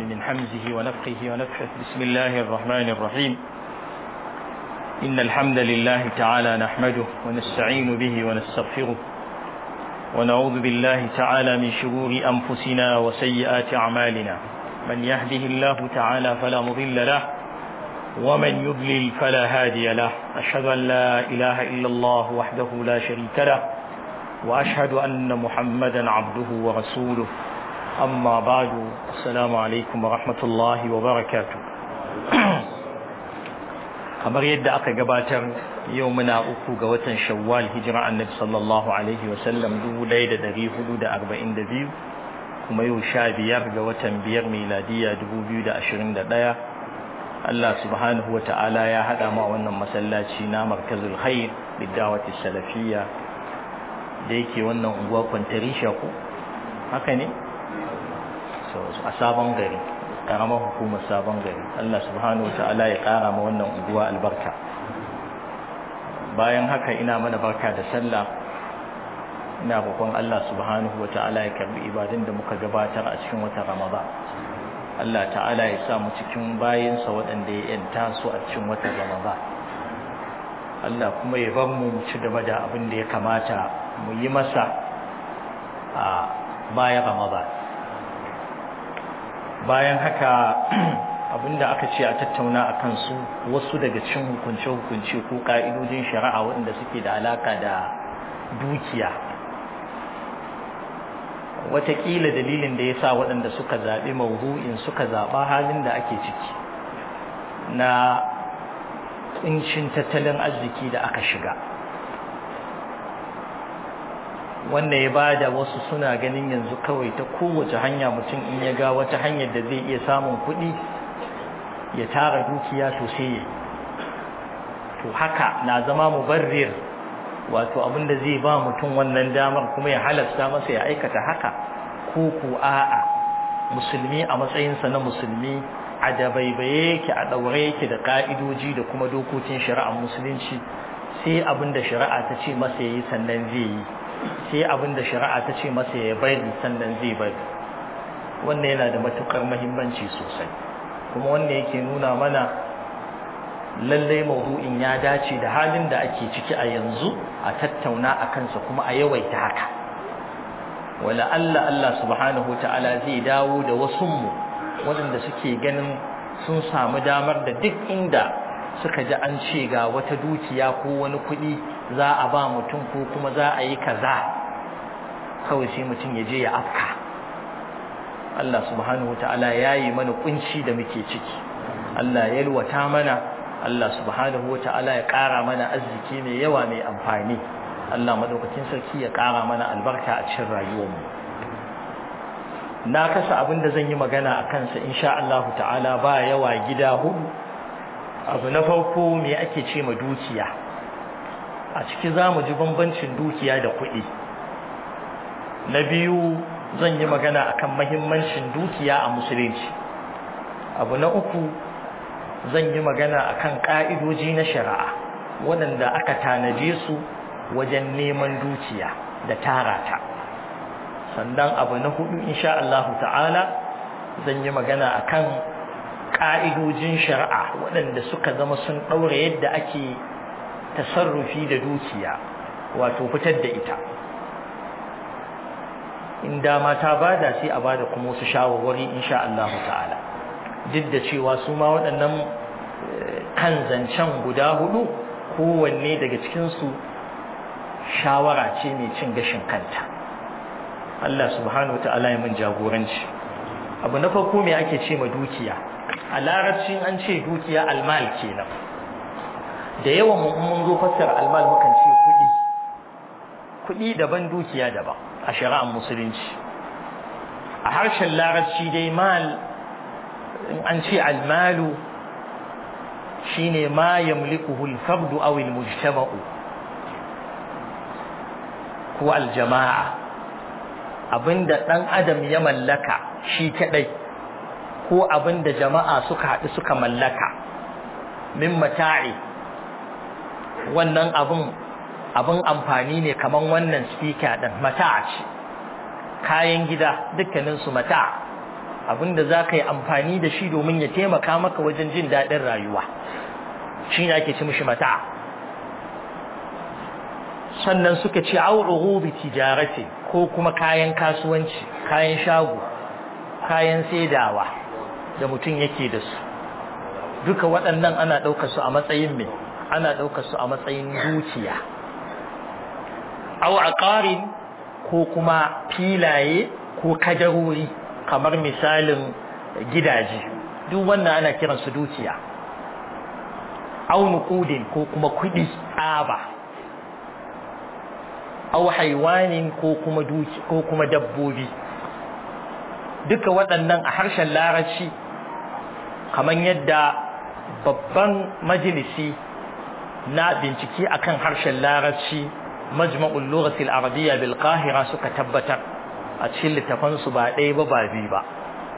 من حمزه ونفخه ونفخه بسم الله الرحمن الرحيم إن الحمد لله تعالى نحمده ونستعين به ونستغفره ونعوذ بالله تعالى من شرور أنفسنا وسيئات أعمالنا من يهده الله تعالى فلا مضل له ومن يضلل فلا هادي له أشهد أن لا إله إلا الله وحده لا شريك له وأشهد أن محمدا عبده ورسوله أما بعد السلام عليكم ورحمة الله وبركاته kamar yadda aka gabatar yau muna uku ga watan shawwal hijira annabi sallallahu alaihi wasallam 1442 kuma yau sha biyar ga watan biyar miladiya 2021 Allah subhanahu wa ta'ala ya haɗa ma wannan masallaci na markazul khair bidawati salafiyya da yake wannan unguwa kwantarisha ko haka ne a sabon gari karamar hukumar sabon gari Allah subhanahu ta'ala ya kara ma wannan unguwa albarka bayan haka ina mana barka da sallah ina roƙon Allah subhanahu ta'ala ya karbi ibadun da muka gabatar a cikin watan Ramadan Allah ta'ala ya sa mu cikin bayinsa waɗanda ya yanta su a cikin watan Ramadan Allah kuma ya bar mu ci gaba da abin da ya kamata mu yi masa a bayan Ramadan bayan haka abinda aka ce a tattauna a kansu wasu daga cin hukunce-hukunce ko ka'idojin shari'a waɗanda suke da alaka da dukiya watakila dalilin da ya sa waɗanda suka zaɓi maudu'in suka zaɓa halin da ake ciki na ƙuncin tattalin arziki da aka shiga wanda ya bada wasu suna ganin yanzu kawai ta kowace hanya mutum in ya ga wata hanyar da zai iya samun kuɗi ya tara dukiya to sai ya to haka na zama mubarrir wato abinda zai ba mutum wannan damar kuma ya halasta masa ya aikata haka ko ko a'a musulmi a matsayinsa na musulmi a dabaibaye yake a ɗaure yake da ƙa'idoji da kuma dokokin shari'ar musulunci sai abinda shari'a ta ce masa ya yi sannan zai yi sai abin da shari'a ta ce masa ya bari sannan zai bari wannan yana da matukar mahimmanci sosai kuma wanda yake nuna mana lallai maudu'in ya dace da halin da ake ciki a yanzu a tattauna a kansa kuma a yawaita haka wala Allah Allah subhanahu ta'ala zai dawo da wasu mu waɗanda suke ganin sun samu damar da duk inda suka ji an ce ga wata dukiya ko wani kuɗi za a ba mutum ko kuma za a yi kaza kawai sai mutum ya je ya afka Allah subhanahu ta'ala ya yi mana kunci da muke ciki Allah ya yalwata mana Allah subhanahu ta'ala ya ƙara mana arziki mai yawa mai amfani Allah madaukakin sarki ya ƙara mana albarka a cikin rayuwarmu na kasa abin da zan yi magana a kansa insha Allah ta'ala ba yawa gida hudu abu na farko me ake ce ma dukiya a ciki za mu ji bambancin dukiya da kuɗi na biyu zan yi magana akan mahimmancin dukiya a musulunci abu na uku zan yi magana akan ƙa'idoji na shari'a waɗanda aka tanaje su wajen neman dukiya da tara ta sannan abu na hudu insha Allah ta'ala zan yi magana akan ƙa'idojin shari'a waɗanda suka zama sun ɗaura yadda ake tasarrufi da dukiya wato fitar da ita in dama ta bada sai a bada kuma wasu shawarwari insha Allah ta'ala duk da cewa su ma waɗannan kan zancen guda hudu kowanne daga cikinsu shawara ce mai cin gashin kanta Allah subhanahu wa ta'ala ya mun jagoranci abu na farko me ake ce ma dukiya a larabcin an ce dukiya almal kenan da yawan mu mun zo fassara almal mukan ce kuɗi kuɗi daban dukiya daban a shari'ar musulunci a harshen larabci dai mal in an ce almalu shine ma yamlikuhu al-fardu aw al-mujtama'u ko al-jama'a abinda dan adam ya mallaka shi kadai ko abin da jama'a suka haɗu suka mallaka min mata'i wannan abin abin amfani ne kaman wannan speaker din mata ce kayan gida dukkanin su mata abinda za ka yi amfani da shi domin ya taimaka maka wajen jin daɗin rayuwa shi ne ake ci mishi mata sannan suka ce au'uhu bi tijarati ko kuma kayan kasuwanci kayan shago kayan saidawa da mutum yake da su duka waɗannan ana ɗaukar su a matsayin mai ana ɗaukar su a matsayin dukiya au aqarin ko kuma filaye ko kadarori kamar misalin gidaje duk wannan ana kiran su dukiya au nuqudin ko kuma kuɗi tsaba au haiwanin ko kuma duki ko kuma dabbobi duka waɗannan a harshen larabci kamar yadda babban majalisi na bincike akan harshen larabci majma'ul lughatil arabiyya bil qahira suka tabbatar a cikin littafan su ba ɗaya ba ba biyu ba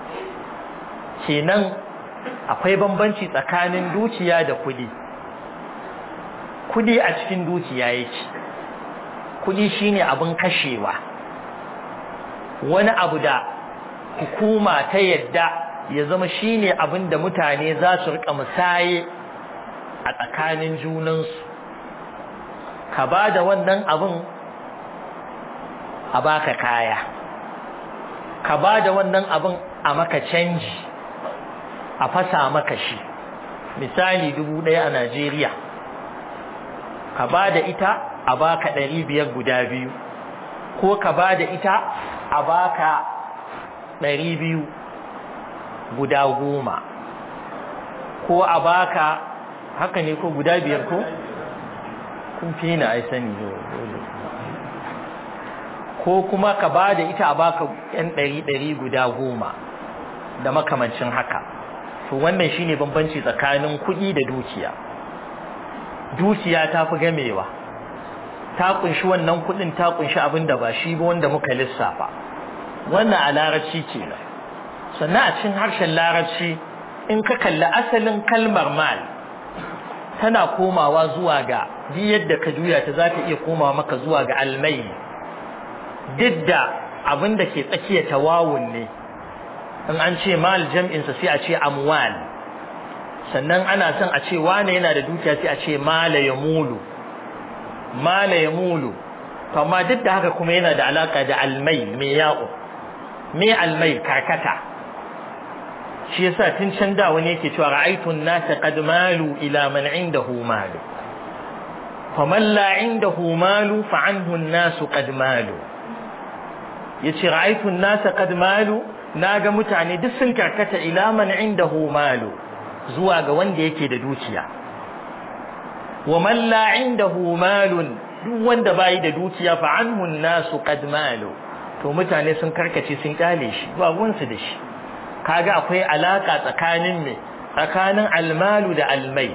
kenan akwai bambanci tsakanin dukiya da kuɗi kuɗi a cikin dukiya yake kuɗi shine abin kashewa wani abu da hukuma ta yadda ya zama shine abin da mutane za su rika musaye a tsakanin junansu ka ba da wannan abin a baka kaya ka ba da wannan abin a maka canji a fasa maka shi misali dubu ɗaya a Najeriya ka ba da ita a baka ɗari biyar guda biyu ko ka ba da ita a baka ɗari biyu guda goma ko a baka haka ne ko guda biyar ko kun fi na ai sani ko kuma ka ba da ita a baka yan ɗari ɗari guda goma da makamancin haka to wannan shine bambanci tsakanin kuɗi da dukiya dukiya ta fi gamewa ta kunshi wannan kuɗin ta kunshi abin da ba shi ba wanda muka lissafa wannan a larabci kenan sannan a cikin harshen larabci in ka kalli asalin kalmar mal tana komawa zuwa ga duk yadda ka juya ta za ta iya komawa maka zuwa ga almai duk da abin da ke tsakiya tawawun ne in an ce mal jam'insa sai a ce amwal sannan ana son a ce wane yana da dukiya sai a ce mala ya mulu mala ya mulu to amma duk da haka kuma yana da alaka da almai mai ya'u me almai karkata shi yasa tun can da wani yake cewa ra'aytu an-nasa qad malu ila man indahu malu faman la indahu malu fa anhu an-nasu qad malu yace ra'aytu an-nasa qad malu naga mutane duk sun karkata ila man indahu malu zuwa ga wanda yake da dukiya wa man la indahu malun duk wanda bai da dukiya fa anhu an-nasu qad malu to mutane sun karkace sun kyale shi ba gunsu da shi kaga akwai alaka tsakanin me tsakanin almalu da almai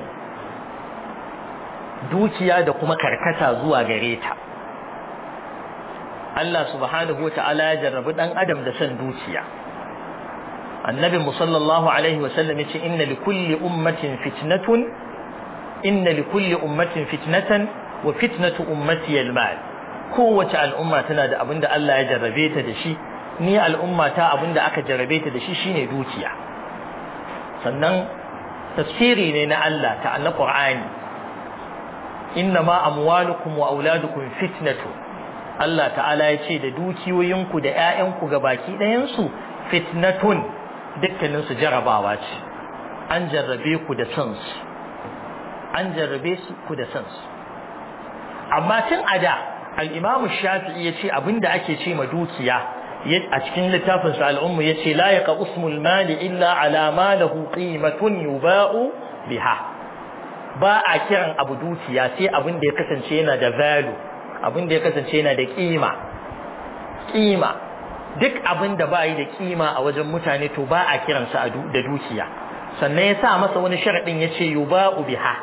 dukiya da kuma karkata zuwa gare ta Allah subhanahu wata'ala ya jarrabi dan adam da son dukiya annabi sallallahu alaihi wasallam yace inna likulli ummatin fitnatun inna likulli ummatin fitnatan wa fitnatu ummati almal kowace al'umma tana da abinda Allah ya jarrabe ta da shi ni al'umma ta abinda aka jarrabe ta da shi shine dukiya sannan tafsiri ne na Allah ta na Qur'ani innama amwalukum wa auladukum fitnatu Allah ta'ala ya ce da dukiyoyinku da ƴaƴanku ga baki ɗayansu fitnatun dukkanin su jarabawa ce an jarrabe ku da san su an jarrabe su ku da san su amma tun a da al-Imam Shafi'i ya ce abinda ake ce ma dukiya a cikin littafin sa al'ummu yace la yaqa usmul mali illa ala ma lahu qimatun yuba'u biha ba a kiran abu dukiya sai abin da ya kasance yana da value abin da ya kasance yana da kima kima duk abin da ba yi da kima a wajen mutane to ba a kiransa da dukiya sannan ya sa masa wani sharadin yace yuba'u biha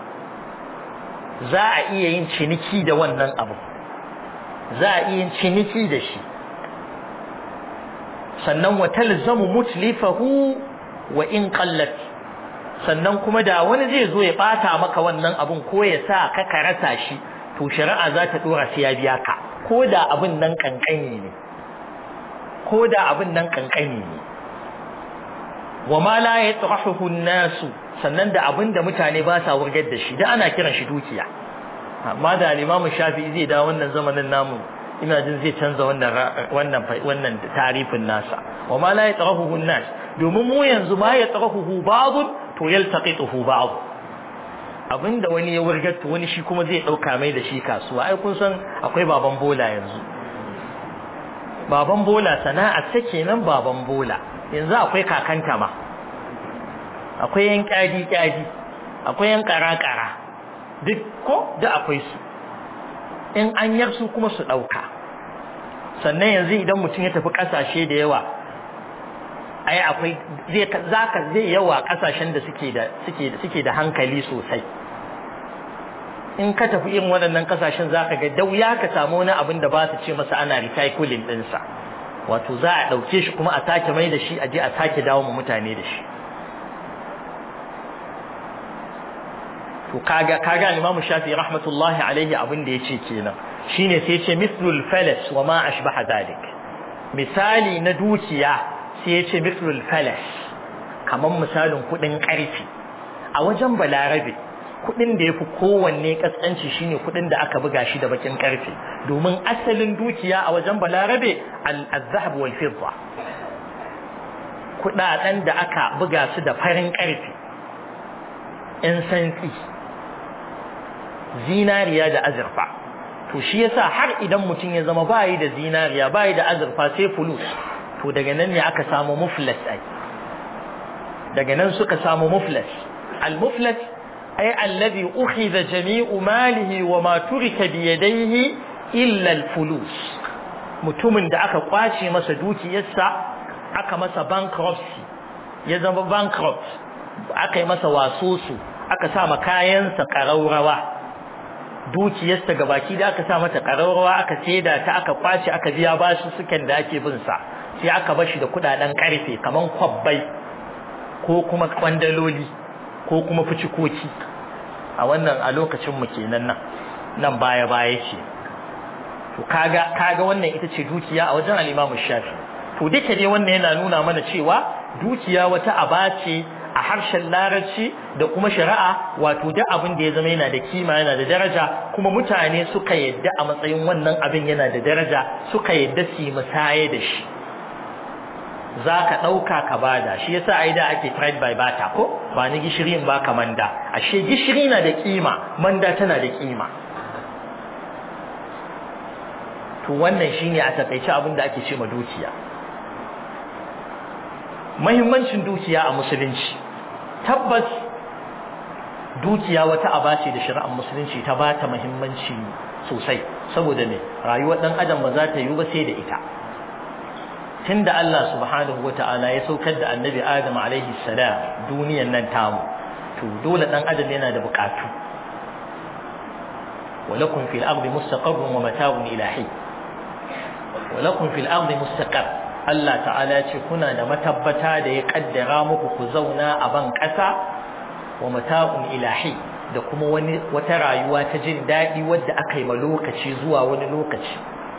za a iya yin ciniki da wannan abu za a iya yin ciniki da shi sannan wa talzamu mutlifahu wa in qallat sannan kuma da wani zai zo ya bata maka wannan abun ko ya sa ka ka rasa shi to shari'a za ta dora sai ya biya ka ko da abin nan kankani ne ko da abin nan kankani ne wa ma la yatrahuhu nasu sannan da abinda mutane ba sa wurgar da shi da ana kiran shi dukiya amma da al-Imam Shafi'i zai da wannan zamanin namu ina jin zai canza wannan wannan wannan tarifin nasa wa ma la yatrahuhu nas domin mu yanzu ma yatrahuhu ba'd to yaltaqituhu ba'd abinda wani ya wurgar to wani shi kuma zai dauka mai da shi kasuwa ai kun san akwai baban bola yanzu baban bola sana'a ta kenan baban bola yanzu akwai kakanta ma akwai yan kyadi kyadi akwai yan kara-kara duk ko da akwai su in an yar su kuma su dauka sannan yanzu idan mutum ya tafi kasashe da yawa ai akwai zai zaka zai yawa kasashen da suke da suke suke da hankali sosai in ka tafi irin waɗannan kasashen zaka ga dauya ka samu wani abin da ba su ce masa ana recycling ɗinsa wato za a ɗauke shi kuma a sake mai da shi a je a sake dawo mu mutane da shi to kaga kaga Imam Shafi rahmatullahi alaihi abin da yace kenan shine sai yace mislul falas wa ma ashbaha dalik misali na dukiya sai yace mislul falas kaman misalin kudin karfi a wajen balarabe kudin da yafi kowanne kaskanci shine kudin da aka buga shi da bakin karfe domin asalin dukiya a wajen balarabe al-zahab wal fidda kudaden da aka buga su da farin karfe in santsi zinariya da azurfa to shi yasa har idan mutum ya zama bayi da zinariya bayi da azurfa sai fulus to daga nan ne aka samu muflas ai daga nan suka samu muflas al-muflas ay alladhi ukhidha jami'u malihi wa ma turika bi yadayhi illa al-fulus mutumin da aka kwace masa dukiyarsa aka masa bankruptcy ya zama bankrupt aka yi masa wasosu aka sa ma kayansa ƙaraurawa dukiyarsa gabaki da aka sa mata ƙaraurawa aka saida ta aka kwace aka biya bashi sukan da ake bin sa sai aka bar shi da kudaden karfe kaman kwabbai ko kuma kwandaloli ko kuma fucikoki a wannan a lokacin mu kenan nan nan baya baya ce to kaga kaga wannan ita ce dukiya a wajen al-Imam Shafi to duka dai wannan yana nuna mana cewa dukiya wata aba ce a harshen larabci da kuma shari'a wato duk abin da ya zama yana da kima yana da daraja kuma mutane suka yadda a matsayin wannan abin yana da daraja suka yadda su yi musaye da shi za ka ɗauka ka bada shi yasa ai da ake trade by barter ko ba ni gishiri in baka manda ashe gishiri na da kima manda tana da kima to wannan shine a takaice abin da ake ce ma dukiya muhimmancin dukiya a musulunci tabbas dukiya wata aba ce da shari'ar musulunci ta ba ta muhimmanci sosai saboda ne rayuwar dan adam ba za ta yi ba sai da ita tunda Allah subhanahu wata'ala ya saukar da annabi Adam alaihi salam duniyan nan tamu to dole dan adam yana da bukatu ولكم في الأرض مستقر ومتاع إلى حين ولكم في الأرض مستقر Allah ta'ala ce kuna da matabbata da ya kaddara muku ku zauna a ban ƙasa wa mata'un ilahi da kuma wani wata rayuwa ta jin daɗi wadda aka yi ma lokaci zuwa wani lokaci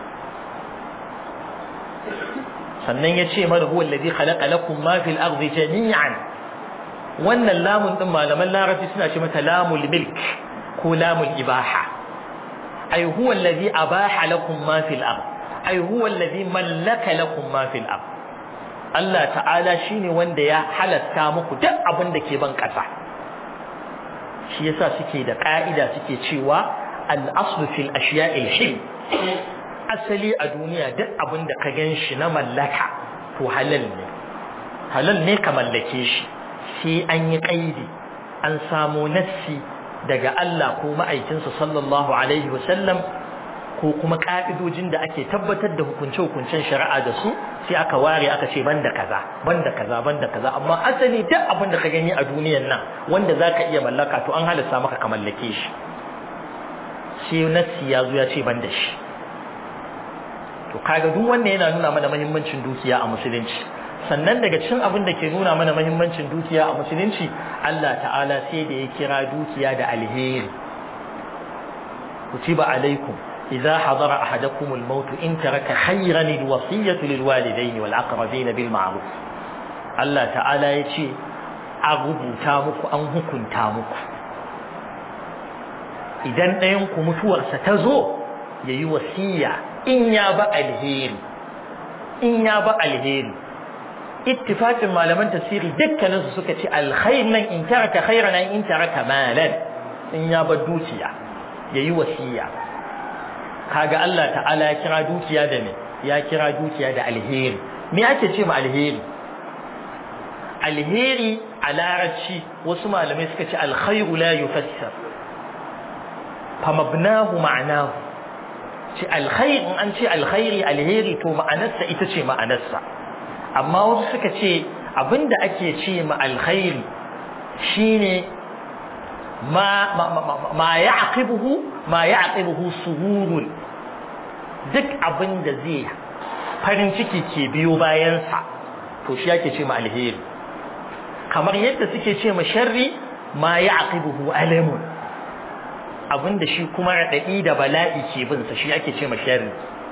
sannan ya ce mana huwa alladhi khalaqa lakum ma fil ardi jami'an wannan lamun din malaman larabci suna ce mata lamul milk ko lamul ibaha ay huwa alladhi abaha lakum ma fil ardi ai huwa allazi mallaka lakum ma fil ard Allah ta'ala shine wanda ya halatta muku duk abin da ke ban kasa shi yasa suke da ka'ida suke cewa al aslu fil ashiya'il hil asali a duniya duk abin da ka ganshi na mallaka to halal ne halal ne ka mallake shi sai an yi kaidi an samu nassi daga Allah ko ma'aikinsa sallallahu alaihi wasallam ko kuma ka'idojin da ake tabbatar da hukunce-hukuncen shari'a da su sai aka ware aka ce banda kaza banda kaza banda kaza amma asali duk abin da ka gani a duniyan nan wanda zaka iya mallaka to an halasta maka ka mallake shi sai nassi ya zo ya ce banda shi to kaga duk wanda yana nuna mana muhimmancin dukiya a musulunci sannan daga cikin abin da ke nuna mana muhimmancin dukiya a musulunci Allah ta'ala sai da ya kira dukiya da alheri kutiba alaikum إذا حضر أحدكم الموت إن ترك خيرا الوصية للوالدين والأقربين بالمعروف Allah ta'ala ya ce a rubuta muku an hukunta muku idan ɗayanku mutuwarsa ta zo ya yi wasiya in ya ba alheri in ya ba alheri ittifaqin malaman tafsiri dukkaninsu suka ce alkhair nan in taraka khairan in taraka malan in ya ba dukiya yayi wasiya kaga Allah ta'ala ya kira dukiya da me ya kira dukiya da alheri me ake ce ma alheri alheri a larabci wasu malamai suka ce alkhairu la yufassar fa mabnahu ma'nahu ce alkhair in an ce alkhairi alheri to ma'anarsa ita ce ma'anarsa amma wasu suka ce abinda ake ce ma alkhairi shine ma ma ya'qibuhu ma ya'qibuhu sururun duk abinda zai farin ciki ke biyo bayan sa to shi yake ce ma alheri kamar yadda suke ce ma sharri ma ya'qibuhu alamun abinda shi kuma radadi da bala'i ke bin sa shi ake ce ma sharri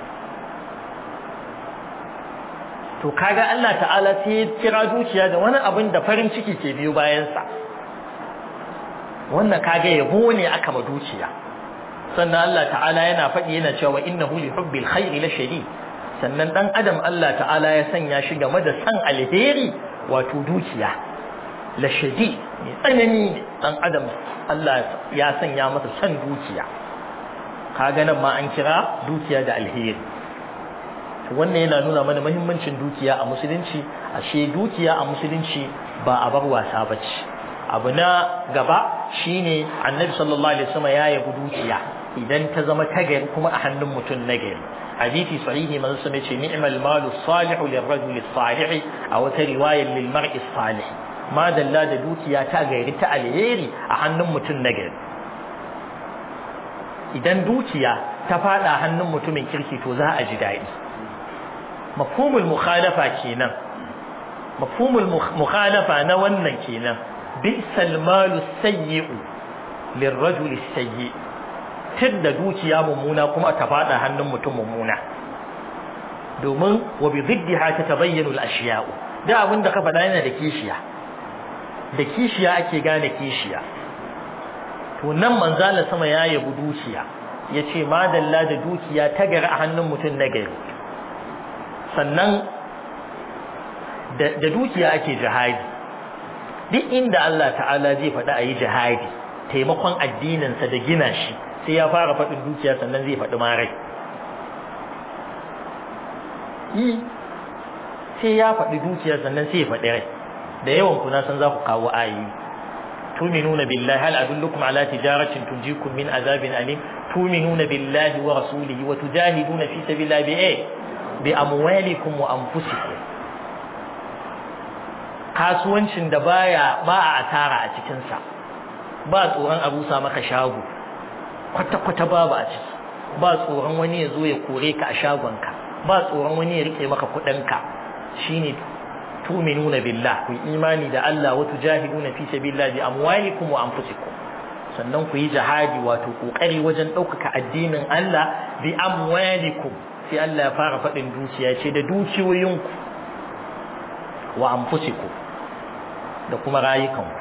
to kaga Allah ta'ala sai ya kira dukiya da wani abin da farin ciki ke biyo bayan sa wannan kaga yabo ne aka ma dukiya sannan Allah ta'ala yana faɗi yana cewa innahu li hubbil khairi la shadid sannan dan adam Allah ta'ala ya sanya shi game da san alheri wato dukiya la shadid mai tsanani ne dan adam Allah ya sanya masa san dukiya kaga nan ma an kira dukiya da alheri wannan yana nuna mana muhimmancin dukiya a musulunci ashe dukiya a musulunci ba a bar wasa bace abu na gaba shine annabi sallallahu alaihi wasallam ya yabi dukiya idan ta zama tagari kuma a hannun mutum nagari hadisi sahihi manzo sun ce ni'mal malu salihu lirrajuli salih a wata riwayar lil mar'i salih ma dalla da dukiya ta gari ta alheri a hannun mutum nagari idan dukiya ta fada hannun mutumin kirki to za a ji daɗi mafhumul mukhalafa kenan mafhumul mukhalafa na wannan kenan bi'sal malu sayyi'u lirrajuli sayyi tidda dukiya mummuna kuma ta fada hannun mutum mummuna domin wa bi ziddiha tatabayyanu al-ashya'u da abin da ka faɗa yana da kishiya da kishiya ake gane kishiya to nan manzala sama ya yabi dukiya yace madalla da dukiya ta gari a hannun mutum na gari sannan da dukiya ake jihadi duk inda Allah ta'ala zai faɗi a yi jihadi taimakon addininsa da gina shi sai ya fara faɗin dukiya sannan zai faɗi marai yi sai ya faɗi dukiya sannan sai ya faɗi rai da yawan kuna san za ku kawo ayoyi tuminuna billahi hal adullukum ala tijaratin tunjikum min azabin alim tuminuna billahi wa rasulihi wa tujahiduna fi sabilillahi bi bi amwalikum wa anfusikum kasuwancin da baya ba a asara a cikin sa ba tsoron abu sa maka shago kwata kwata babu a ciki ba tsoron wani ya zo ya kore ka a shagonka ba tsoron wani ya rike maka kudin ka shine tu'minuna billah ku imani da Allah wa tujahiduna fi sabilillah bi amwalikum wa anfusikum sannan ku yi jihadi wato kokari wajen ɗaukaka addinin Allah bi amwalikum sai Allah ya fara faɗin dukiya ce da dukiyoyinku wa anfusikum da kuma rayukanku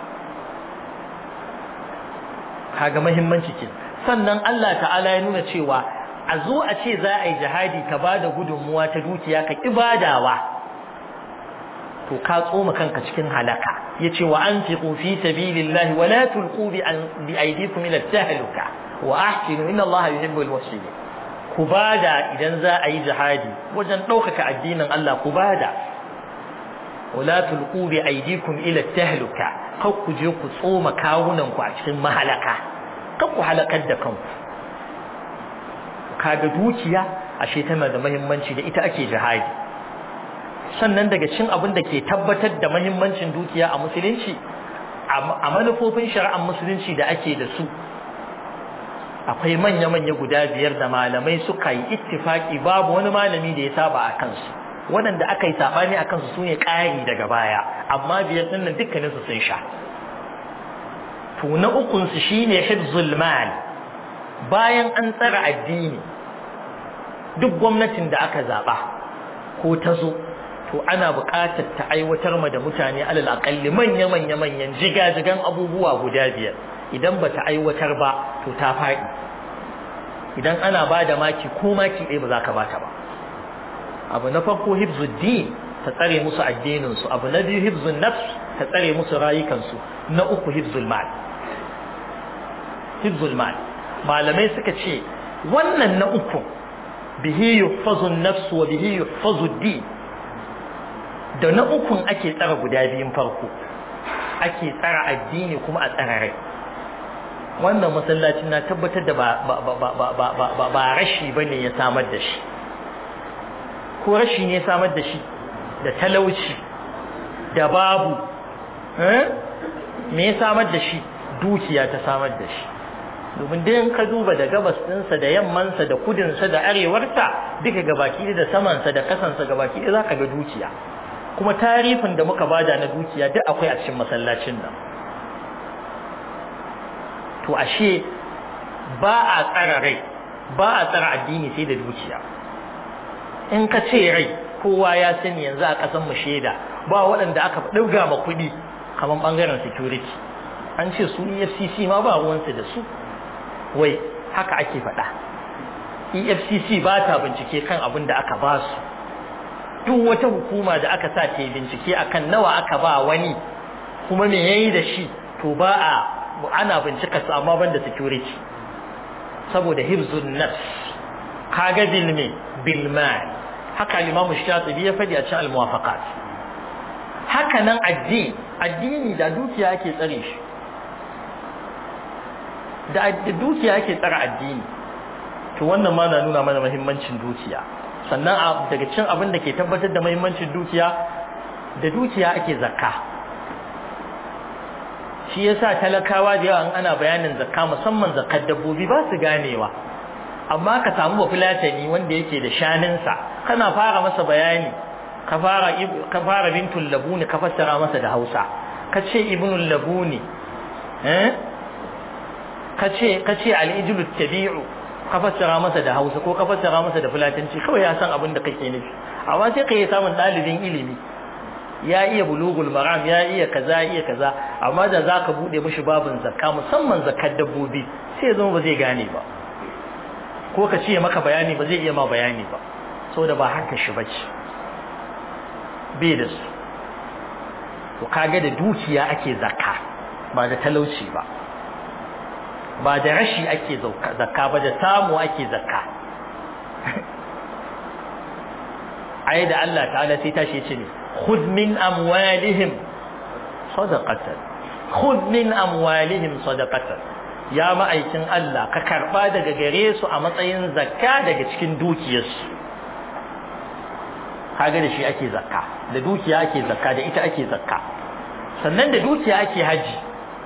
kaga muhimmanci ke sannan Allah ta'ala ya nuna cewa a zo a ce za a yi jihadi ka ba da gudunmuwa ta dukiya ka ibadawa to ka tsoma kanka cikin halaka yace wa anfiqu fi sabilillahi wa la tulqu bi aydikum ila tahluka wa ahsinu inna Allaha yuhibbul muhsinin ku bada idan za a yi jihadi wajen ɗaukaka addinin Allah ku bada wala tulqu bi aydikum ila tahluka kar ku je ku tsoma kawunan ku a cikin mahalaka kar ku halakar da kanku kaga dukiya ashe tana da muhimmanci da ita ake jihadi sannan daga cikin abin da ke tabbatar da muhimmancin dukiya a musulunci a manufofin shari'ar musulunci da ake da su akwai manya-manya guda biyar da malamai suka yi ittifaki babu wani malami da ya saba a kansu waɗanda aka yi saɓani a kansu sune ƙari daga baya amma biyar ɗin nan dukkaninsu sun sha to na ukunsu shine hifzul mal bayan an tsara addini duk gwamnatin da aka zaɓa ko ta zo to to ana buƙatar ta aiwatar ma da mutane alal aƙalli manya manya manyan jigajigan abubuwa guda biyar idan ba ta aiwatar ba to ta faɗi idan ana ba da maki ko maki ɗaya ba za ka ba ta ba abu na farko hibzuddin ta tsare musu addininsu abu na biyu hibzun nafs ta tsare musu rayukansu na uku hibzul mal hibzul mal malamai suka ce wannan na uku bihi yuhfazu nafs wa bihi yuhfazu din da na ukun ake tsara guda biyun farko ake tsara addini kuma a tsara rai wannan masallacin na tabbatar da ba ba rashi bane ya samar da shi ko rashi ne ya samar da shi da talauci da babu me ya samar da shi dukiya ta samar da shi domin dai in ka duba da gabas ɗinsa da yammansa da kudinsa da arewarsa duka gabaki da samansa da kasansa gabaki da za ka ga dukiya kuma tarifin da muka bada na dukiya duk akwai a cikin masallacin nan to ashe ba a tsara rai ba a tsara addini sai da dukiya in ka ce rai kowa ya sani yanzu a ƙasan mu shaida ba waɗanda aka ɗauga ma kuɗi kamar ɓangaren security an ce su efcc ma ba ruwansu da su wai haka ake faɗa efcc ba ta bincike kan abin da aka ba su duk wata hukuma da aka sa ta bincike akan nawa aka ba wani kuma me yayi da shi to ba a ana bincika su amma banda security saboda hibzun nafs kaga bil me bil mal haka Imam Shatibi ya fadi a cikin al-Muwafaqat haka nan addini addini da dukiya ake tsare shi da dukiya ake tsara addini to wannan ma na nuna mana muhimmancin dukiya sannan daga cikin abin da ke tabbatar da muhimmancin dukiya da dukiya ake zakka shi yasa talakawa da yawa ana bayanin zakka musamman zakkar dabbobi ba su ganewa amma ka samu bafulatani wanda yake da shaninsa kana fara masa bayani ka fara ka fara bintul labuni ka fassara masa da Hausa ka ce ibnul labuni eh ka ce ka ce al-ijlu tabi'u ka fassara masa da Hausa ko ka fassara masa da fulatanci kawai ya san abin da kake nufi amma sai ka yi samun dalibin ilimi ya iya bulugul maram ya iya kaza iya kaza amma da zaka bude mishi babin zakka musamman zakkar dabbobi sai ya zama ba zai gane ba ko ka ce maka bayani ba zai iya ma bayani ba saboda ba haka shi bace bai da su to kaga da dukiya ake zakka ba da talauci ba ba da rashi ake zakka ba da samu ake zakka ai da Allah ta'ala sai tashi ce ne khudh min amwalihim sadaqatan khudh min amwalihim sadaqatan ya ma'aikin Allah ka karba daga gare su a matsayin zakka daga cikin dukiyarsu kaga da shi ake zakka da dukiya ake zakka da ita ake zakka sannan da dukiya ake haji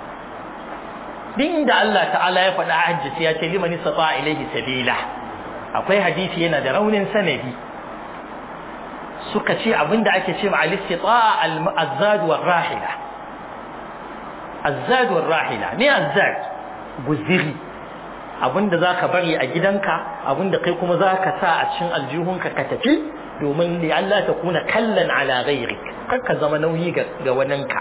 din da Allah ta'ala ya faɗa hajji sai ya ce liman istata ilaihi sabila akwai hadisi yana da raunin sanadi suka ce abinda ake ce ma al-istita al-azzad wa rahila azzad wa rahila ne azzad guziri abinda zaka bari a gidanka abinda kai kuma zaka sa a cikin aljihunka ka tafi domin li Allah ta kuna kallan ala ghairik kar ka zama nauyi ga ga waninka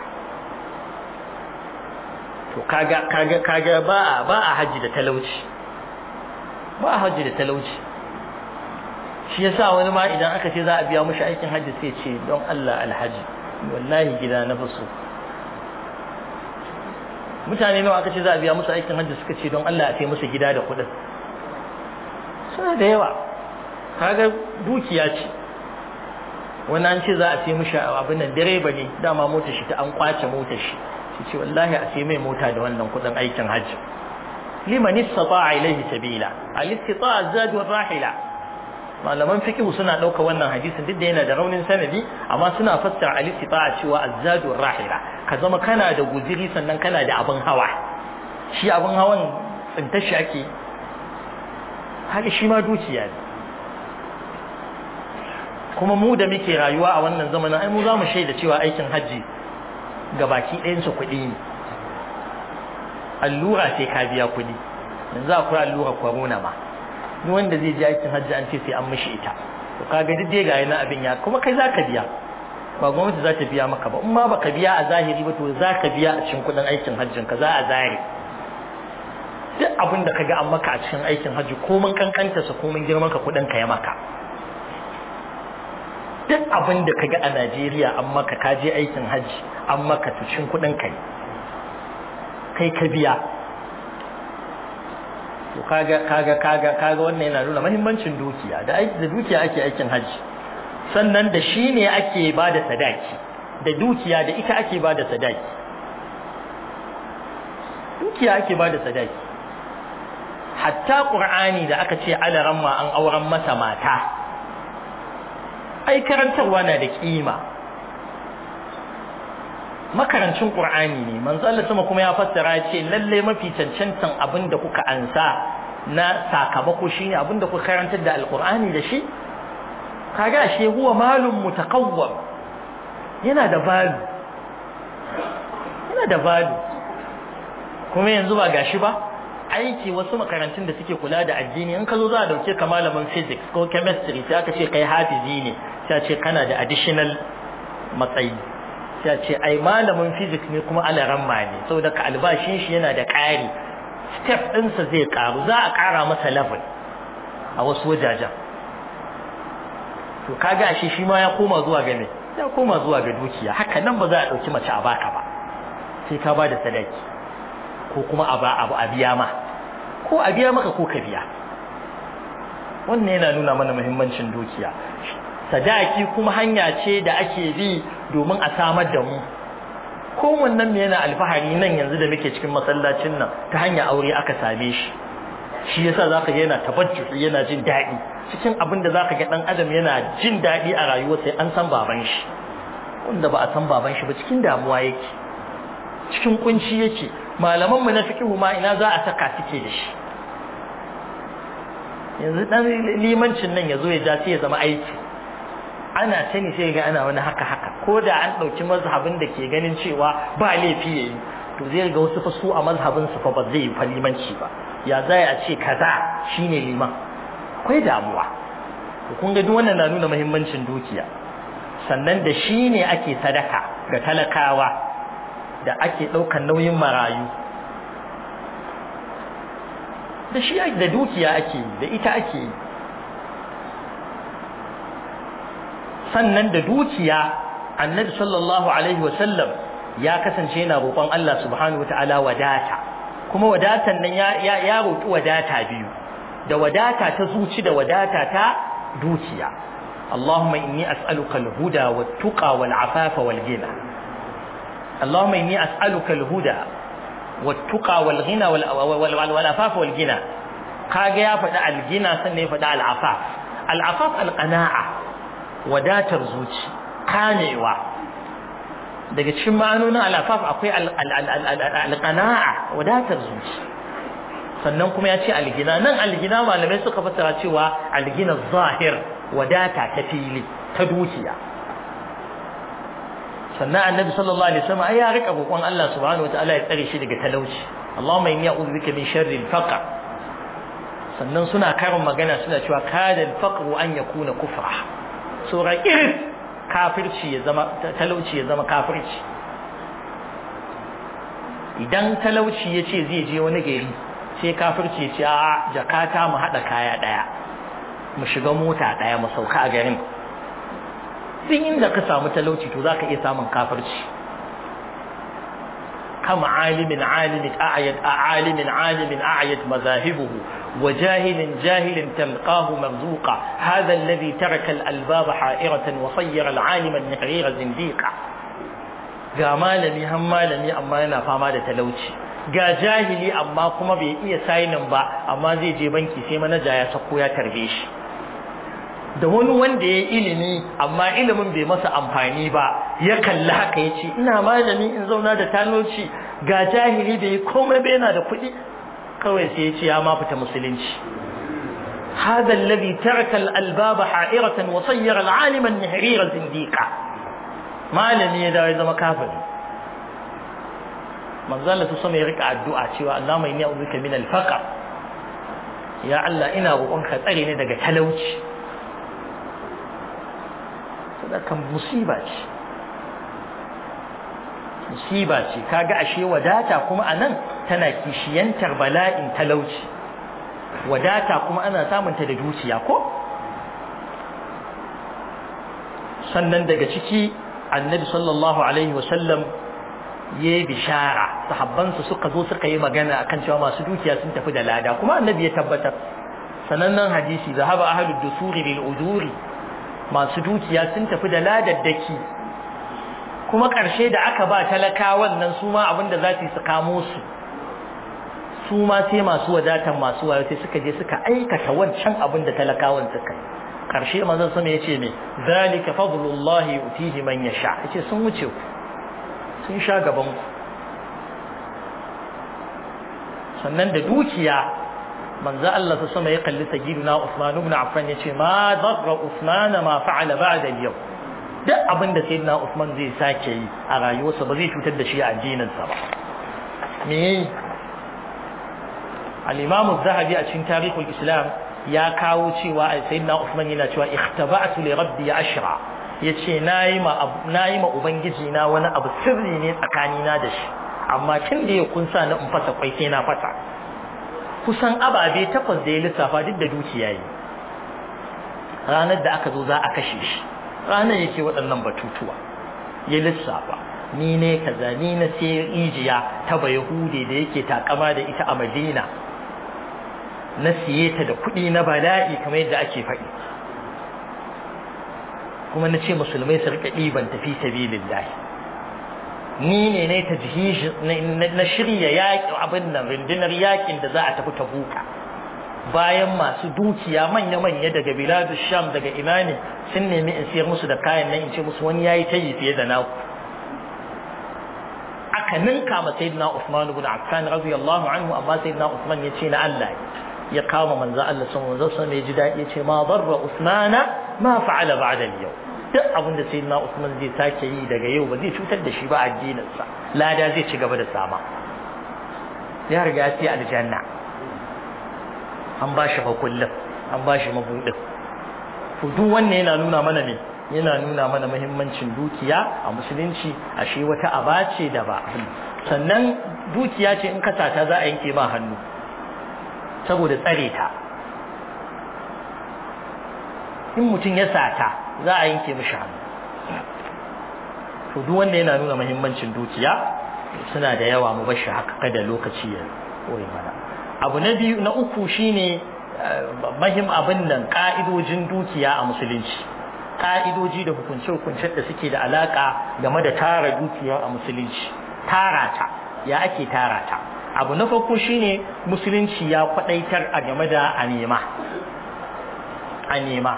to kaga kaga kaga ba a ba a haji da talauci ba a haji da talauci shi yasa wani ma idan aka ce za a biya mushi aikin haji sai ce don Allah alhaji wallahi gida na faso mutane nawa aka ce za a biya musu aikin haji suka ce don Allah a sai musu gida da kuɗin suna da yawa kaga dukiya ce wani an ce za a sai mushi abin nan direba ne dama motar shi ta an kwace motar shi shi ce wallahi a sai mai mota da wannan kuɗin aikin haji liman istata'a ilayhi sabila al-istita'a zadu rahila malaman fiqh suna dauka wannan hadisin duk da yana da raunin sanadi amma suna fassara al-istita'a cewa az-zadu rahila ka zama kana da guziri sannan kana da abin hawa shi abin hawan tsintar shi ake haka shi ma dukiya ne kuma mu da muke rayuwa a wannan zamanin ai mu za mu shaida cewa aikin hajji ga baki ɗayansa kuɗi ne allura sai ka biya kuɗi yanzu akwai allura corona ma ni wanda zai je aikin hajji an ce sai an mishi ita to kaga duk dai ga yana abin ya kuma kai zaka biya ba gwamnati za ta biya maka ba in ma baka biya a zahiri ba to za ka biya a cikin kudin aikin hajjin ka za a zare duk abin da kaga an maka a cikin aikin hajji komin kankanta sa komin girman ka kudin ka ya maka duk abin da kaga a Najeriya an maka ka je aikin hajji an maka cikin kudin ka kai ka biya to kaga kaga kaga kaga wannan yana nuna muhimmancin dukiya da aiki da dukiya ake aikin hajji sannan da shi ne ake bada sadaki da dukiya da ita ake bada sadaki dukiya ake bada sadaki hatta qur'ani da aka ce alaran ma an auren masa mata ai karantarwa na da kima makarancin qur'ani ne manzo Allah sama kuma ya fassara ya ce lalle mafi cancantan abin da kuka ansa na sakamako shine abin da kuka karantar da alqur'ani da shi kaga shi huwa malum mutakawwam yana da balu yana da balu kuma yanzu ba gashi ba aiki wasu makarantun da suke kula da addini in ka zo za a dauke ka malamin physics ko chemistry sai aka ce kai hafizi ne sai ce kana da additional matsayi sai ce ai malamin physics ne kuma alaramma ne saboda ka albashin shi yana da ƙari step ɗinsa zai ƙaru za a ƙara masa level a wasu wajajen to kaga shi shi ma ya koma zuwa ga me ya koma zuwa ga dukiya haka nan ba za a ɗauki mace a baka ba sai ka ba da sadaki ko kuma a ba abu a biya ma ko a biya maka ko ka biya wannan yana nuna mana muhimmancin dukiya sadaki kuma hanya ce da ake bi domin a samar da mu ko wannan ne yana alfahari nan yanzu da muke cikin masallacin nan ta hanyar aure aka same shi shi yasa zaka ga yana tabajjuhi yana jin daɗi cikin abin da zaka ga dan adam yana jin daɗi a rayuwa sai an san baban shi wanda ba a san baban shi ba cikin damuwa yake cikin kunci yake malaman mu na fiqhu ma ina za a saka suke da shi yanzu dan limancin nan yazo ya ja sai ya zama aiki ana sani sai ga ana wani haka haka ko da an dauki mazhabin da ke ganin cewa ba laifi yayi to zai ga wasu fa su a mazhabin su fa ba zai yi limanci ba ya zai a ce kaza shine liman akwai damuwa to kun ga duk wannan na nuna muhimmancin dukiya sannan da shi ne ake sadaka ga talakawa da ake ɗaukar nauyin marayu da shi da dukiya ake yi da ita ake yi sannan da dukiya annabi sallallahu alaihi wasallam ya kasance yana roƙon Allah subhanahu wataala wadata kuma wadatan nan ya ya roƙi wadata biyu da wadata ta zuci da wadata ta dukiya اللهم إني أسألك الهدى والتقى والعفاف والغنى اللهم إني أسألك الهدى والتقى والغنى والعفاف والغنى كاجا يا فدا الغنى سنه فدا العفاف العفاف القناعة wadatar zuci kamewa daga cikin ma'anonin al'afaf akwai alqana'a wadatar zuci sannan kuma ya ce algina nan algina malamai suka fassara cewa algina zahir wadata ta fili ta dukiya sannan annabi sallallahu alaihi wasallam ai ya rika roƙon Allah subhanahu wataala ya tsare shi daga talauci Allahumma inni a'udhu bika min sharri al-faqr sannan suna karin magana suna cewa kada al-faqru an yakuna kufra sura irin kafirci ya zama talauci ya zama kafirci idan talauci ya ce zai je wani gari sai kafirci ya ce a jakata mu haɗa kaya ɗaya mu shiga mota ɗaya mu sauka a garin duk inda ka samu talauci to zaka iya samun kafirci kama alimin alimin a'yad alimin alimin a'yad mazahibuhu wa jahilin jahilin talqahu marzuqa hadha alladhi taraka al-albab ha'iratan wa sayyara al-alima an-nihrira zindiqa ga malami han malami amma yana fama da talauci ga jahili amma kuma bai iya sainin ba amma zai je banki sai manaja ya sako ya tarbe shi da wani wanda ya ilimi amma ilimin bai masa amfani ba ya kalli haka ya ce ina malami in zauna da talauci ga jahili bai yi komai bai yana da kuɗi kawai sai ya ce ya ma fita musulunci هذا الذي ترك الألباب حائرة وصير العالم النهرير زنديقا ما لم يدعي زما كافر من ظل تصمي ركع الدعاء شوى اللهم إني أعوذ بك من الفقر يا الله إنا روحك تريني دقى تلوش kan musiba ce musiba ce kaga ashe wadata kuma anan tana kishiyantar bala'in talauci wadata kuma ana samunta da dukiya ko sannan daga ciki annabi sallallahu alaihi wasallam ya yi bishara sahabbansu suka zo suka yi magana akan cewa masu dukiya sun tafi da lada kuma annabi ya tabbatar sanannen hadisi zahaba ahlud dusuri bil ujuri masu dukiya sun tafi da ladaddaki kuma ƙarshe da aka ba talakawan nan su ma abinda za su kamo su su ma sai masu wadatan masu wayo sai suka je suka aikata wancan abin da talakawan suka yi ƙarshe manzon sama ya ce me zalika fadlullahi yutihi man yasha yace sun wuce ku sun sha gaban ku sannan da dukiya manzo Allah ta sama ya kalli sayyiduna Uthman ibn Affan yace ma darra Uthman ma fa'ala ba'da al-yawm duk abin da sayyidina Uthman zai sake yi a rayuwarsa ba zai cutar da shi a addininsa ba me al-Imam az-Zahabi a cikin tarihul Islam ya kawo cewa sayyidina Uthman yana cewa ikhtaba'tu li rabbi ashra yace nayi ma nayi ma ubangiji na wani abu sirri ne tsakanina da shi amma tun da ya kunsa na in fasa kwai sai na fasa kusan ababe takwas da ya lissafa duk da dukiya yi ranar da aka zo za a kashe shi ranar yake waɗannan batutuwa ya lissafa ni ne kaza ni na sai rijiya ta bayahude da yake takama da ita a madina na siye ta da kuɗi na bala'i kamar yadda ake faɗi kuma na ce musulmai su rika ɗiban tafi sabilillahi ni ne ne ta na shirya yaƙi abin nan rundunar yaƙin da za a tafi tabuka bayan masu dukiya manya-manya daga biladu sham daga imani sun nemi in siyar musu da kayan nan in ce musu wani yayi ta yi fiye da naku aka ninka ma sayyidina Usman ibn Affan radiyallahu anhu amma sayyidina Usman ya ce na Allah ya kama manzo Allah sun manzo sun ya ji daɗi ya ce ma darra Usmana ma fa'ala ba'da al-yawm duk abin da sai na Usman zai sake yi daga yau ba zai cutar da shi ba addininsa lada zai ci gaba da sama ya riga ya ce aljanna an ba shi makullin an ba shi mabuɗin to duk wannan yana nuna mana ne yana nuna mana muhimmancin dukiya a musulunci ashe wata aba ce da ba sannan dukiya ce in ka sata za a yanke ma hannu saboda tsare ta in mutum ya sata za a yanke mishi hannu to duk wanda yana nuna muhimmancin dukiya suna da yawa mu bashi haka kada lokaci ya koyi mana abu na biyu na uku shine mahim abin nan ka'idojin dukiya a musulunci ka'idoji da hukunce-hukuncen da suke da alaka game da tara dukiya a musulunci tara ta ya ake tara ta abu na farko shine musulunci ya kwadaitar a game da a nema a nema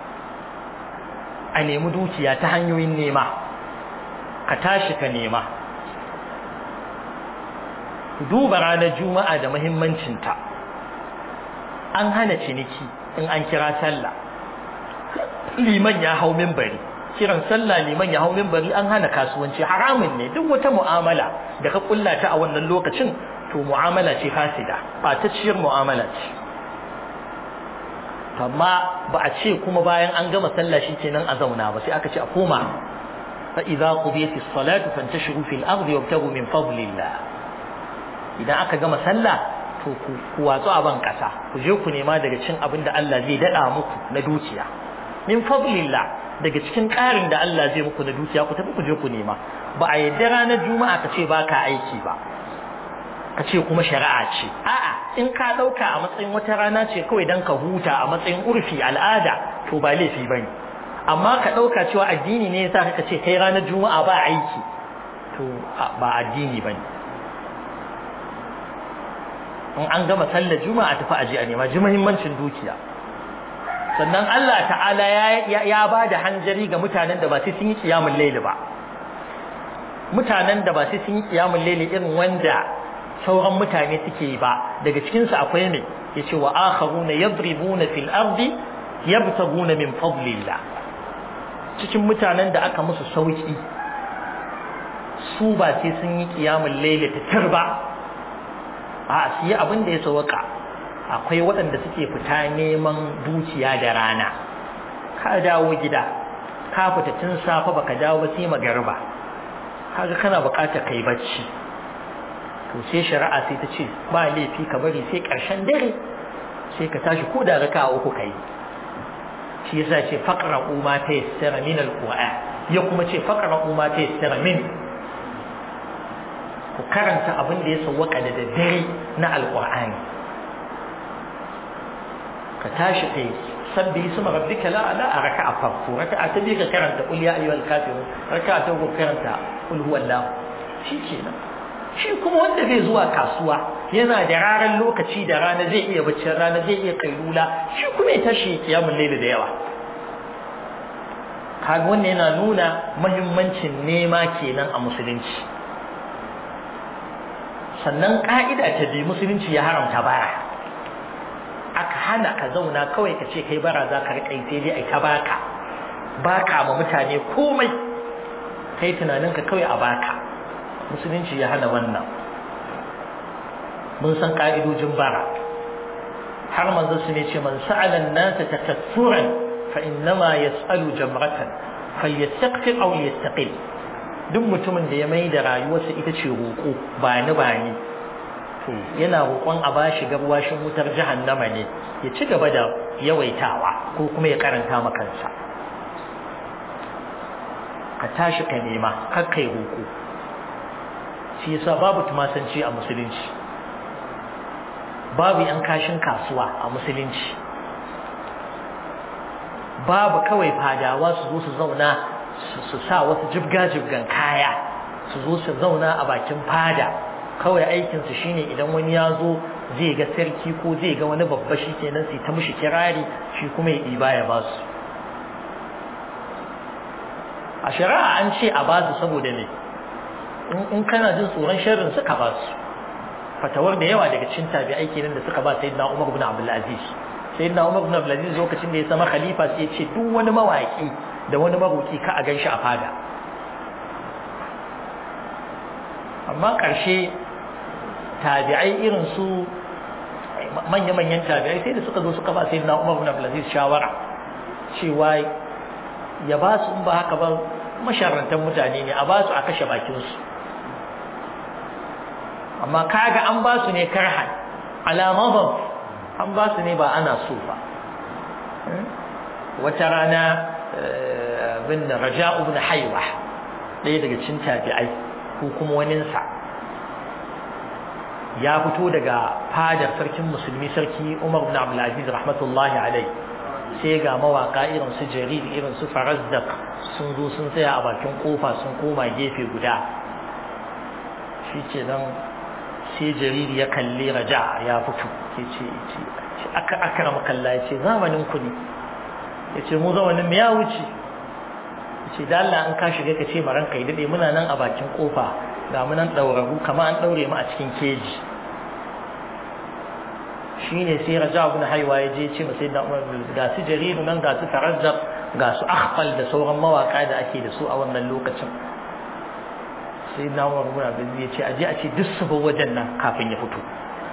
a nemi dukiya ta hanyoyin nema ka tashi ka nema duba ranar juma'a da muhimmancinta an hana ciniki in an kira sallah liman ya hau minbari kiran sallah liman ya hau minbari an hana kasuwanci haramun ne duk wata mu'amala da ka kulla ta a wannan lokacin to mu'amala ce fasida ba ta ciyar mu'amala ce amma ba a ce kuma bayan an gama sallah kenan a zauna ba sai aka ce a koma fa idza qudiyati as-salatu fantashiru fil ardi wabtagu min fadlillah idan aka gama sallah to ku watsu a ban kasa ku je ku nema daga cikin abin da Allah zai dada muku na dukiya min fadlillah daga cikin ƙarin da Allah zai muku na dukiya ku tafi ku je ku nema ba a yadda ranar juma'a ka ce baka aiki ba ka ce kuma shari'a ce a'a in ka ɗauka a matsayin wata rana ce kawai don ka huta a matsayin urfi al'ada to ba laifi ba ne amma ka ɗauka cewa addini ne yasa ka ce kai ranar juma'a ba aiki to ba addini ba ne in an gama sallar juma'a tafi aje a nema ji muhimmancin dukiya sannan Allah ta'ala ya ba da hanjari ga mutanen da ba sai sun yi kiyamun laili ba mutanen da ba sai sun yi kiyamun laili irin wanda sauran mutane suke ba daga cikinsu akwai ne yace wa akharuna yadribuna fil ardi yabtaguna min fadlillah cikin mutanen da aka musu sauki su ba sai sun yi kiyamul layli ta turba a su yi abin da ya sauka akwai waɗanda suke fita neman dukiya da rana ka dawo gida ka fita tun safe baka dawo ba sai magariba kaga kana buƙatar kai bacci to sai shari'a sai ta ce ba laifi ka bari sai ƙarshen dare sai ka tashi ko da raka uku kai shi yasa ce faqra ma ta yassara min alquran ya kuma ce faqra ma ta yassara min ku karanta abin da ya sawwaka da daddare na alqur'ani ka tashi kai sabbi isma rabbika la ala a raka'a farko raka'a ta biyu ka karanta qul ya ayyuhal kafirun raka'a ta uku karanta qul huwallahu shikenan shi kuma wanda zai zuwa kasuwa yana da ranar lokaci da rana zai iya baccin rana zai iya kailula shi kuma ya tashi kiyamun laili da yawa kaga wannan yana nuna muhimmancin nema kenan a musulunci sannan ka'ida ta bi musulunci ya haramta bara aka hana ka zauna kawai ka ce kai bara za ka riƙa sai dai ai ta baka baka ma mutane komai kai tunaninka kawai a baka musulunci ya hana wannan mun san ka'idojin bara har manzo su ne ce man sa'ala an-nasa takassuran fa innama yas'alu jamratan falyastaqfir aw yastaqil duk mutumin da ya mai da rayuwarsa ita ce roƙo ba ni ba ni to yana roƙon a bashi gabwashin wutar jahannama ne ya ci gaba da yawaitawa ko kuma ya karanta makansa ka tashi ka nema kar kai roƙo shi yasa babu tumasanci a musulunci babu yan kashin kasuwa a musulunci babu kawai fadawa su zo su zauna su sa wasu jibga-jibgan kaya su zo su zauna a bakin fada kawai aikinsu shine idan wani ya zo zai ga sarki ko zai ga wani babba shi kenan sai ta mishi kirari shi kuma ya ɗiba ya ba su a shari'a an ce a ba su saboda ne in kana jin tsoron sharrin suka ba su fatawar da yawa daga cikin tabi'ai kenan da suka ba sayyidina Umar ibn Abdul Aziz sayyidina Umar ibn Abdul Aziz lokacin da ya zama khalifa sai ya ce duk wani mawaki da wani maroki ka a ganshi a fada amma ƙarshe tabi'ai irin su manya-manyan tabi'ai sai da suka zo suka ba sayyidina Umar ibn Abdul Aziz shawara cewa ya ba su in ba haka ba masharrantan mutane ne a ba su a kashe bakinsu amma kaga an ba su ne karhan alamaban an ba su ne ba ana so ba wata rana bin raja ibn haiwa ɗaya daga cin tabi'ai ko kuma waninsa ya fito daga fadar sarkin musulmi sarki umar ibn abdulaziz rahmatullahi alai sai ga mawaka irin su jarir irin su farazdaq sun zo sun tsaya a bakin kofa sun koma gefe guda shi ce nan sai jariri ya kalli raja ya fito ya ce aka akara makalla ya ce zamanin ku ne ya ce mu zamanin ya wuce ya ce da Allah an ka shiga ka ce maran kai daɗe muna nan a bakin kofa ga mu nan ɗauraru kama an ɗaure mu a cikin keji shi ne sai raja abu na haiwa ya je ce masai da ga su jariru nan ga su tarazzab ga su akhfal da sauran mawaka da ake da su a wannan lokacin sai na umar ibn abdul ya ce aje a ce duk su bar wajen nan kafin ya fito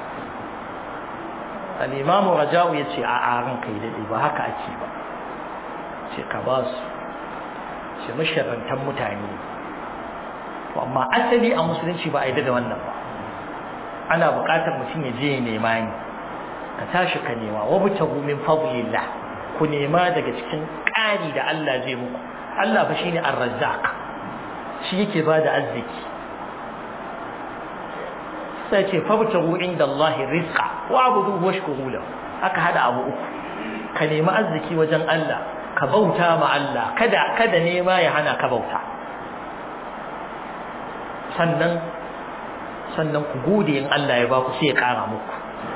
al-imamu raja'u ya ce a aran kai dade ba haka ake ba ce ka ba su ce masharrantan mutane to amma asali a musulunci ba a yi da wannan ba ana buƙatar mutum ya je ya nema ni ka tashi ka nema wa butagu min fadlillah ku nema daga cikin ƙari da Allah zai muku Allah fa shine ar-razzaq shi yake bada arziki sai ce fabtagu inda Allah rizqa wa abudu washkuru lahu aka hada abu uku ka nemi arziki wajen Allah ka bauta ma Allah kada kada nema ya hana ka bauta sannan sannan ku gode in Allah ya baku sai ya kara muku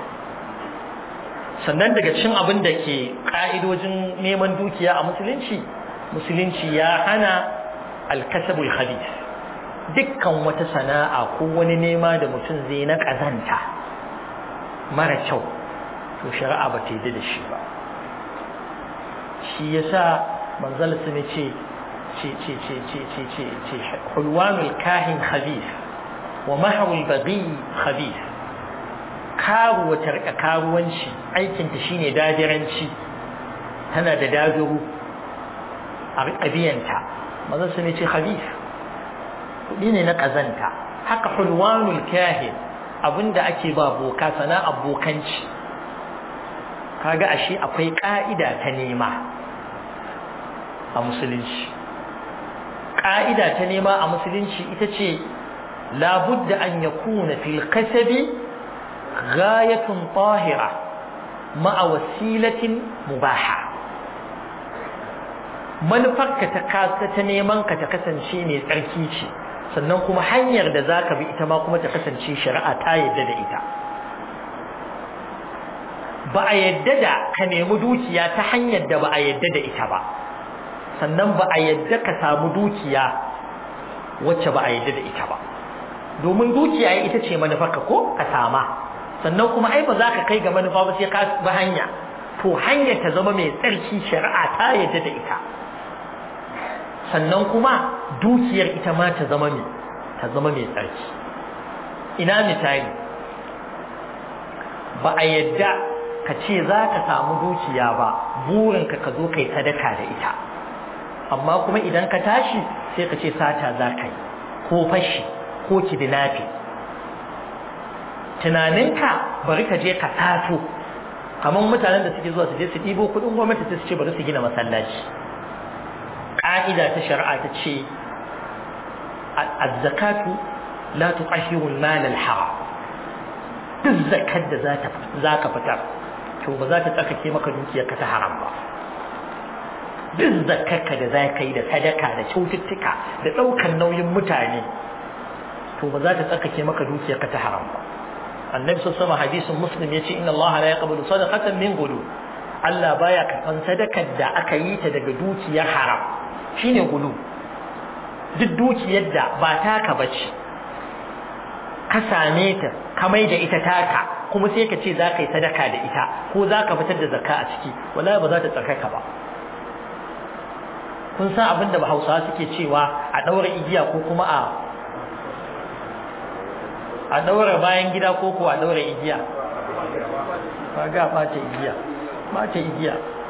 sannan daga cikin abin da ke ka'idojin neman dukiya a musulunci musulunci ya hana alkasabul khabith dukkan wata sana'a ko wani nema da mutum zai na kazanta mara kyau to shari'a ba ta yi da shi ba shi yasa manzal su ne ce ce ce ce ce ce ce ce hulwanul kahin khabith wa mahawul baghi khabith karuwa ta rika karuwanci aikinta shine dajiranci tana da dajiru a biyanta mazan su ne ce khabith kuɗi ne na ƙazanta haka hulwanul kahin abinda ake ba boka sana abokanci kaga ashe akwai ƙa'ida ta nema a musulunci ƙa'ida ta nema a musulunci ita ce labudda an yakuna fil kasabi ghayatun tahira ma'a wasilatin mubaha manufarka ta ta neman ka ta kasance mai tsarki ce sannan kuma hanyar da zaka bi ita ma kuma ta kasance shari'a ta yadda da ita ba a yadda da ka nemi dukiya ta hanyar da ba a yadda da ita ba sannan ba a yadda ka samu dukiya wacce ba a yadda da ita ba domin dukiya ita ce manufarka ko ka sama sannan kuma ai ba za ka kai ga manufa ba sai ka bi hanya to hanyar ta zama mai tsarki shari'a ta yadda da ita sannan kuma dukiyar ita ma ta zama mai ta zama mai tsarki ina misali ba a yadda ka ce za ka samu dukiya ba burinka ka zo kai sadaka da ita amma kuma idan ka tashi sai ka ce sata za ka yi ko fashi ko kidnapping tunaninka bari ka je ka sato kamar mutanen da suke zuwa su je su ɗibo kuɗin gwamnati su ce bari su gina masallaci ƙa'ida ta shari'a ta ce az-zakatu la tuqahhiru al-mal al-haram duk zakat da za ka fitar to ba za ta tsakake maka dukiyarka ta haram ba duk zakarka da za ka yi da sadaka da kyaututtuka da ɗaukar nauyin mutane to ba za ta tsakake maka dukiyarka ta haram ba annabi sun sama hadisin muslim ya ce inna Allah la yaqbalu sadaqatan min gulu Allah baya karɓan sadakar da aka yi ta daga dukiyar haram shine gulu duk dukiyar da ba taka bace ka same ta ka mai da ita taka kuma sai ka ce za ka yi sadaka da ita ko za ka fitar da zakka a ciki wallahi ba za ta tsarkaka ba kun san abin da hausawa suke cewa a ɗaura igiya ko kuma a a ɗaura bayan gida ko ko a ɗaura igiya ba ga ɓata igiya ɓata igiya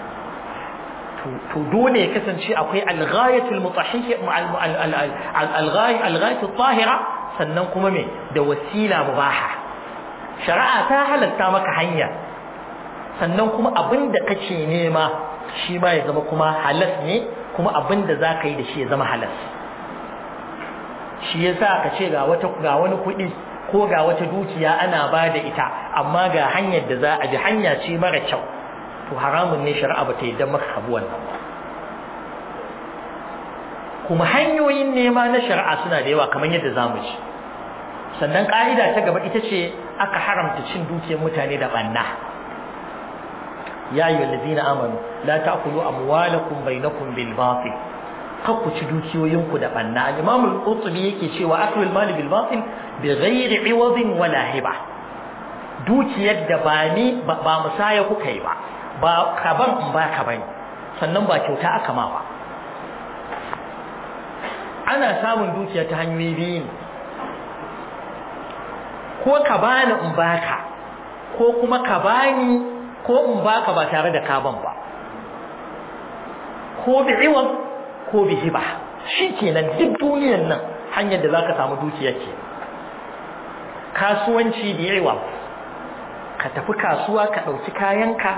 to dole ya kasance akwai alghayatul mutahhiyya alghayatul tahira sannan kuma me da wasila mubaha shari'a ta halatta maka hanya sannan kuma abin da kake nema shi ma ya zama kuma halas ne kuma abin da za ka yi da shi ya zama halas shi ya sa ka ce ga wani kuɗi ko ga wata dukiya ana ba da ita amma ga hanyar da za a bi hanya ce mara kyau to haramun ne shari'a ba ta yi don maka kabu wannan ba kuma hanyoyin nema na shari'a suna da yawa kamar yadda za mu ci sannan ƙa'ida ta gaba ita ce aka haramta cin dukiyar mutane da ɓanna ya yi wallazina amanu la ta'kulu amwalakum bainakum bil batil kar ku ci dukiyoyinku da ɓanna al-imam al-qurtubi yake cewa aklul mali bil batil bi ghairi iwadin wala hiba dukiyar da ba ni ba musaya kuka yi ba ba kaban in ba ka bane sannan ba kyauta aka ma ba ana samun dukiya ta hanyoyi biyu ne ko ka bani in baka ko kuma ka bani ko in baka ba tare da kaban ba ko bi iwan ko bi hiba shikenan duk duniyar nan hanyar da zaka samu dukiya ce kasuwanci bi iwan ka tafi kasuwa ka dauki kayanka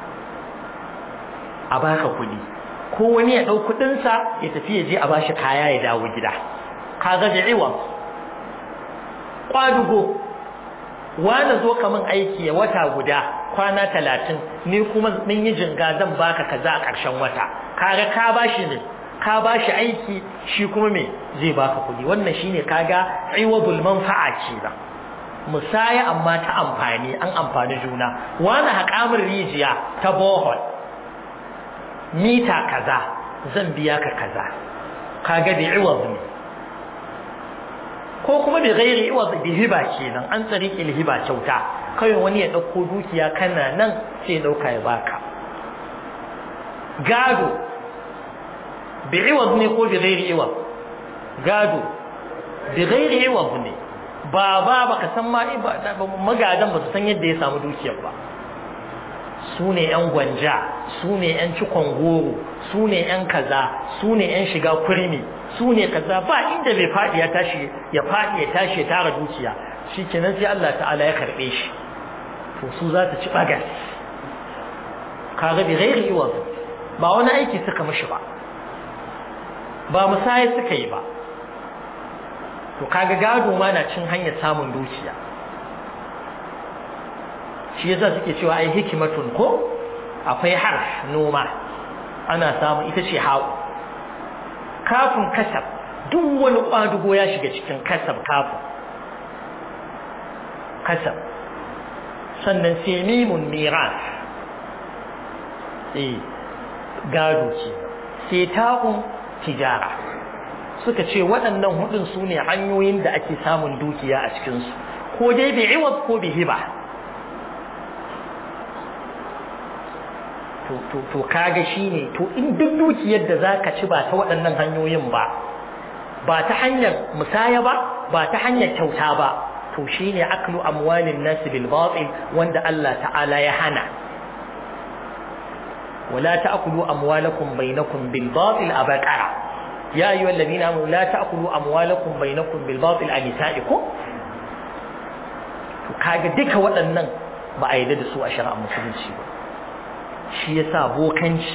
a baka kuɗi ko wani ya ɗau kuɗinsa ya tafi ya je a bashi kaya ya dawo gida kaga da iwan kwadugo wani zo ka min aiki ya wata guda kwana talatin ni kuma mun yi jinga zan baka kaza a ƙarshen wata kaga ka bashi ne ka bashi aiki shi kuma me zai baka kuɗi wannan shine kaga iwadul manfa'a kenan musaya amma ta amfani an amfani juna wani haƙamin rijiya ta bohol mita kaza zan biya ka kaza kaga da iwaz ne ko kuma bi ghairi iwaz bi hiba kenan an tsariki hiba kyauta kai wani ya dauko dukiya kana nan sai ya dauka ya baka gado bi iwaz ne ko bi ghairi iwaz gado bi ghairi iwaz ne ba ba baka san ma magadan ba su san yadda ya samu dukiyar ba su ne 'yan gwanja su ne 'yan cikon goro su ne 'yan kaza su ne 'yan shiga kurmi su ne kaza ba inda bai faɗi ya tashi ya faɗi ya tashi ya tara dukiya shi kenan sai Allah ta'ala ya karɓe shi to su za ta ci bagas kaga bi ghairi iwaz ba wani aiki suka mishi ba ba musaya suka yi ba to kaga gado ma na cin hanyar samun dukiya shi yasa suke cewa ai hikimatun ko akwai harf noma ana samu ita ce hawo kafin kasab duk wani kwadugo ya shiga cikin kasab kafin kasab sannan sai mimun miras eh gado ce sai ta'un tijara suka ce waɗannan hudun su ne hanyoyin da ake samun dukiya a cikinsu ko dai bi iwad ko bi hiba to kaga shine to in duk dukiyar da zaka ci ba ta waɗannan hanyoyin ba ba ta hanyar musaya ba ba ta hanyar kyauta ba to shine aklu amwalin nas bil batil wanda Allah ta'ala ya hana wala ta'kulu amwalakum bainakum bil batil abaqara ya ayyuhal ladina amanu la ta'kulu amwalakum bainakum bil batil anisaikum to kaga duka waɗannan ba a yarda da su a shari'ar musulunci ba shi yasa bokanci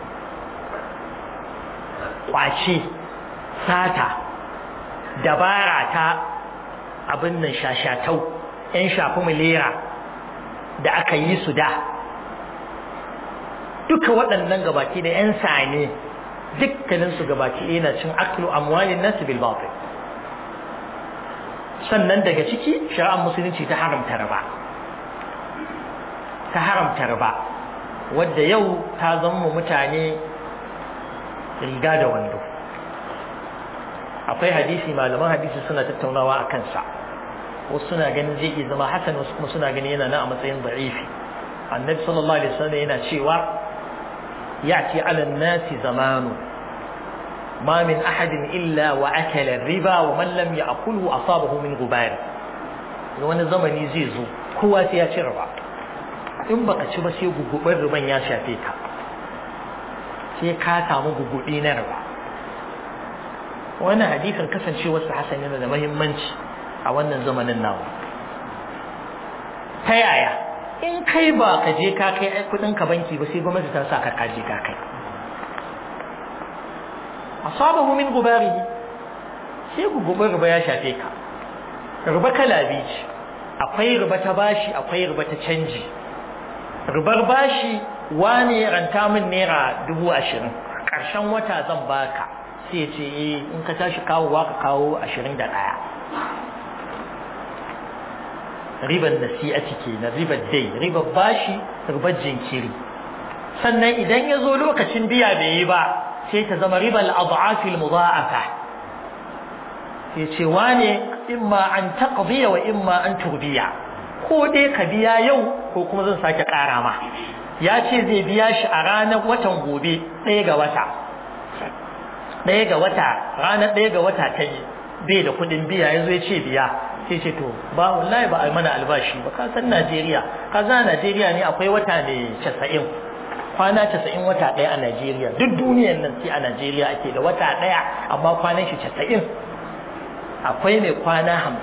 kwace sata dabara ta abin nan shashatau yan shafi milera da aka yi su da duka waɗannan gabaki da yan sane dukkanin su gabaki yana cin aklu amwalin nasu bil batil sannan daga ciki shari'ar musulunci ta haramta riba ta haramta riba wadda yau ta zama mutane riga da wando akwai hadisi malaman hadisi suna tattaunawa a kansa wasu suna ganin zai iya zama hasan wasu kuma suna ganin yana na a matsayin da'ifi annabi sallallahu alaihi wasallam yana cewa ya'ti 'ala an-nasi zamanu ma min ahadin illa wa akala riba wa man lam ya'kulhu asabahu min gubar wani zamani zai zo kowa sai ya ci riba in baka ci ba sai gugubin riban ya shafe ka sai ka samu gugubi na riba wannan hadisin kasancewarsa hasan yana da muhimmanci a wannan zamanin nawa ta yaya in kai ba ka je ka kai kudin ka banki ba sai gwamnati ta sa ka kaje ka kai asabahu min gubarihi sai gugubin riba ya shafe ka riba kala biyu ce akwai riba ta bashi akwai riba ta canji ribar bashi wane ranta min naira dubu ashirin ƙarshen wata zan baka sai ce eh in ka tashi kawowa ka kawo ashirin da ɗaya ribar nasi'ati kenan ribar dai ribar bashi ribar jinkiri sannan idan ya zo lokacin biya bai yi ba sai ta zama ribar abu'afil mudha'afa sai ce wane imma an taqdiya wa imma an turbiya ko dai ka biya yau ko kuma zan sake ƙara ma ya ce zai biya shi a ranar watan gobe ɗaya ga wata ɗaya ga wata ranar ɗaya ga wata ta yi bai da kuɗin biya yanzu ya ce biya sai ce to ba wallahi ba a mana albashi ba ka san Najeriya ka za Najeriya ne akwai wata ne casa'in kwana casa'in wata ɗaya a Najeriya duk duniyar nan sai a Najeriya ake da wata ɗaya amma kwanan shi casa'in akwai mai kwana hamsin